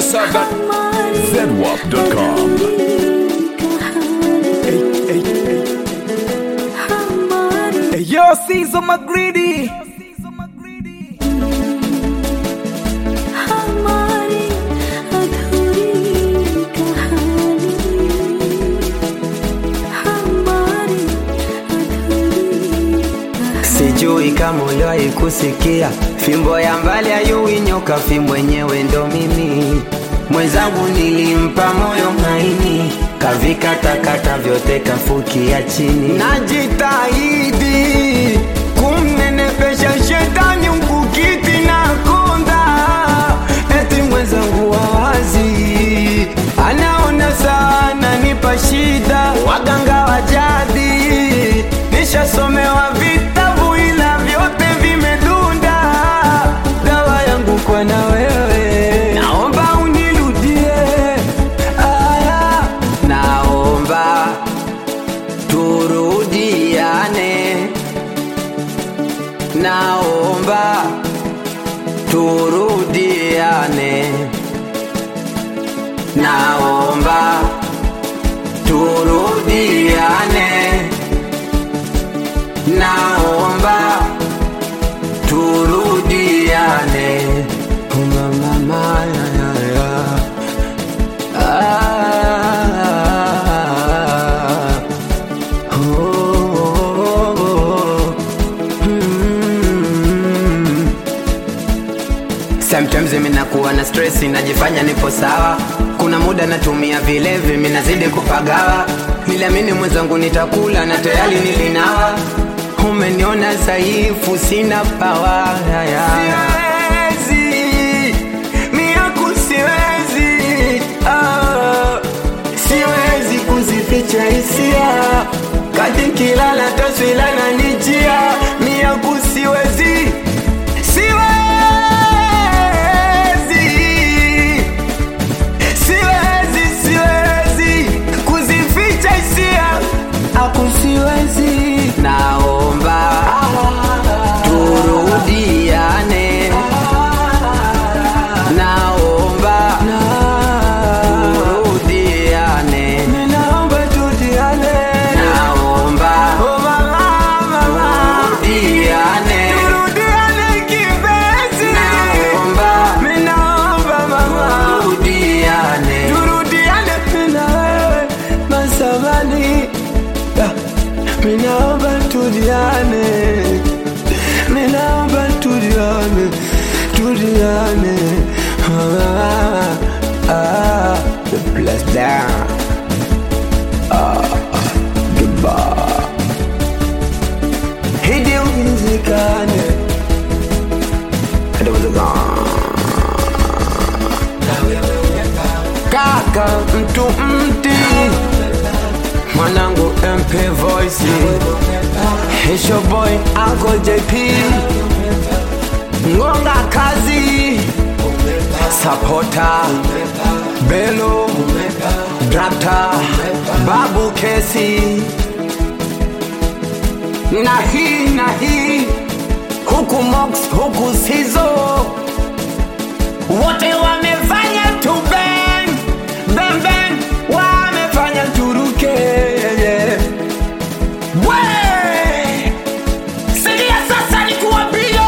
Saga zedwap.com. Hey, yo, Caesar McGreedy. हमारी अधूरी कहानी हमारी अधूरी Sijui kama uliwahi kusikia fimbo ya mbali ayui nyoka, fimbo yenyewe ndo mimi mwenzangu. Nilimpa moyo maini, kavikatakata vyote kafukia chini. Najitahidi kumnenepesha shetani mkukiti na konda, eti mwenzangu wawazi anaona sana nipa shida, waganga wa jadi nishasomewa vitabu ila vyote vimedunda. Dawa yangu kwa na wewe, naomba unirudie. Aya, naomba turudiane, naomba turudiane, naomba turudiane naomba turudiane Uma mama ya ya ya ah, oh, oh, oh, mm. Sometimes mimi nakuwa na stress najifanya nipo sawa kuna muda natumia vilevi mimi nazidi kupagawa niliamini mwenzangu nitakula na tayari nilinawa umeniona dhaifu sina pawa siwezi miaku siwezi ah, siwezi kuzificha hisia kati kilala taswila na nijia miaku siwezi siwezi siwezi siwezi kuzificha hisia aku siwezi naomba turudiane naomba turudiane naomba turudiane naomba turudiane turudiane kipenzi naomba naomba mama turudiane turudiane na wewe masamani Minaomba tuliane, minaomba tuliane, tuliane. Ah, ah, the bless down. Ah, goodbye. Hidi uwezekane. Hadi uwezekane. Kaka mtu mti mwanangu MP Voice It's your boy Uncle JP Ngonga kazi Sapota Belo Drakta Babu Kesi na hii na hii huku Mox huku Sizo wote wamefanya tu bang bang bang, wamefanya turuke we sikia sasa, nikuambie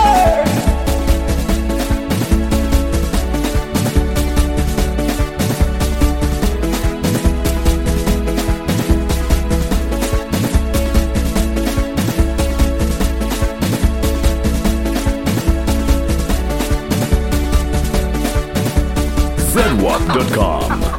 zedwap.com.